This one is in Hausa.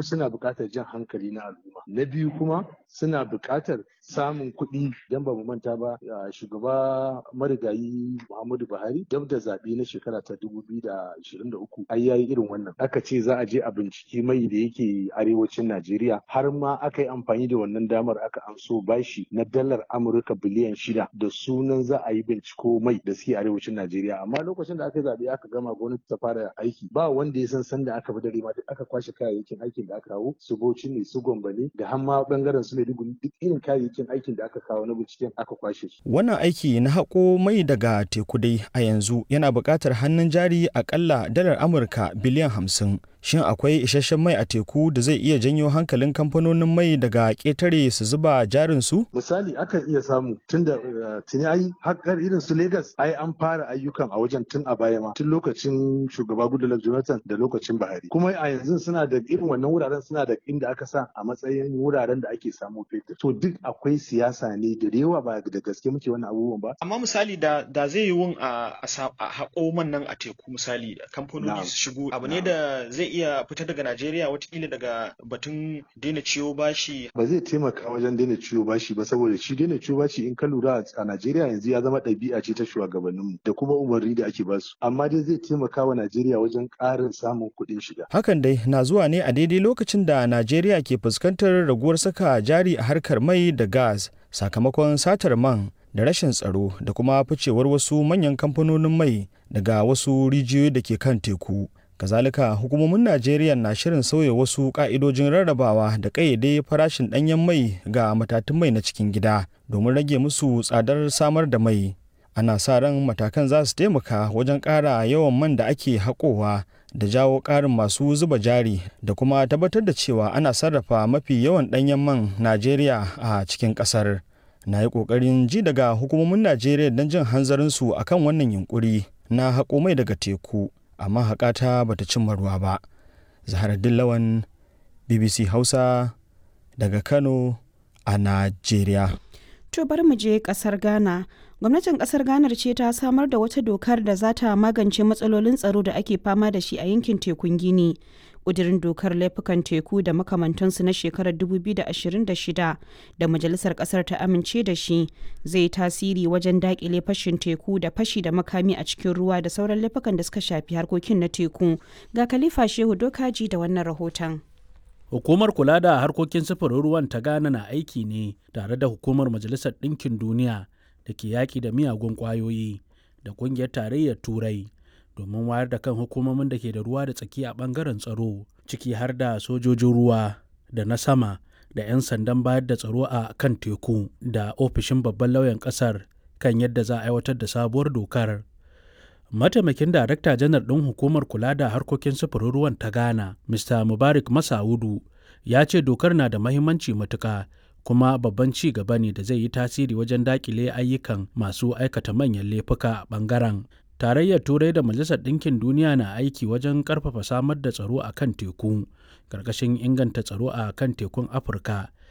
suna buƙatar jan hankali na al'umma na biyu kuma suna buƙatar samun kuɗi don ba mu manta ba shugaba marigayi muhammadu buhari dab da zaɓe na shekara ta 2023 ai yayi irin wannan aka ce za a je a binciki mai da yake arewacin najeriya har ma aka yi amfani da wannan damar aka amso bashi na dalar amurka biliyan shida da sunan za a yi binciko mai da suke arewacin najeriya amma lokacin da aka yi zaɓe aka gama gwamnati ta fara aiki ba wanda ya san sanda aka bi dare ma duk aka kwashe kayayyakin aikin da aka kawo su bauchi ne su gombe ne da har ma bangaren su maiduguri duk irin kayayyakin aikin da aka kawo na binciken aka kwashe su wannan aiki na haƙo mai daga teku dai a yanzu yana buƙatar hannun jari akalla dalar amurka biliyan hamsin shin akwai isasshen mai a teku da zai iya janyo hankalin kamfanonin mai daga ƙetare su zuba jarin su misali akan iya samu tun da tuni ai hakkar irin su Legas ai an fara ayyukan a wajen tun a baya ma tun lokacin shugaba Goodluck Jonathan da lokacin Buhari kuma a yanzu suna da irin wannan wuraren suna da inda aka sa a matsayin wuraren da ake samu fetur to duk akwai siyasa ne da yawa ba da gaske muke wannan abubuwan ba amma misali da da zai yi wun a haƙo man nan a teku misali kamfanoni su shigo abu ne da zai iya fita daga Najeriya watakila daga batun daina ciwo bashi. Ba zai taimaka wajen daina ciwo bashi ba saboda shi daina ciwo bashi in ka lura a Najeriya yanzu ya zama ɗabi'a ce ta shugabanninmu da kuma umarni da ake basu. Amma dai zai taimaka wa Najeriya wajen ƙarin samun kuɗin shiga. Hakan dai na zuwa ne a daidai lokacin da Najeriya ke fuskantar raguwar saka jari a harkar mai da gas sakamakon satar man da rashin tsaro da kuma ficewar wasu manyan kamfanonin mai daga wasu rijiyoyi da ke kan teku. kazalika hukumomin najeriya na shirin sauya wasu ka'idojin rarrabawa da kayyade farashin ɗanyen mai ga matatun mai na cikin gida domin rage musu tsadar samar da mai ana sa ran matakan za su taimaka wajen ƙara yawan man da ake haƙowa da jawo ƙarin masu zuba jari da kuma tabbatar da cewa ana sarrafa mafi yawan ɗanyen man najeriya a cikin ƙasar na yi ƙoƙarin ji daga hukumomin najeriya don jin hanzarinsu akan wannan yunkuri na haƙo mai daga teku amma haƙata bata cimma ruwa ba zaharaddin lawan bbc hausa daga kano a najeriya to bari mu je kasar ghana gwamnatin kasar ghana ce ta samar da wata dokar da za ta magance matsalolin tsaro da ake fama da shi a yankin tekun gini ƙudirin dokar laifukan teku da makamantansu na shekarar 2026 da majalisar ƙasar ta amince da shi zai tasiri wajen daƙile fashin teku da fashi da makami a cikin ruwa da sauran laifukan da suka shafi harkokin na teku ga khalifa shehu dokaji da wannan rahoton Hukumar kula da harkokin sufurin ruwan ta Ghana na aiki ne tare da hukumar Majalisar Ɗinkin Duniya da ke yaƙi da miyagun ƙwayoyi da ƙungiyar tarayyar Turai domin wayar da kan hukumomin da ke da ruwa da tsaki a ɓangaren tsaro ciki har da sojojin ruwa da na sama da 'yan sandan bayar da tsaro a kan teku da ofishin babban lauyan ƙasar kan yadda za a aiwatar da sabuwar dokar. Mataimakin Darakta Janar ɗin Hukumar Kula da Harkokin Sufurin Ruwan ta Ghana, Mr. Mubarak Masaudu, ya ce dokar na da mahimmanci matuƙa kuma babban ci gaba ne da zai yi tasiri wajen daƙile ayyukan masu aikata manyan laifuka a ɓangaren. Tarayyar Turai da Majalisar Ɗinkin Duniya na aiki wajen ƙarfafa samar da tsaro a kan teku, ƙarƙashin inganta tsaro a kan tekun Afirka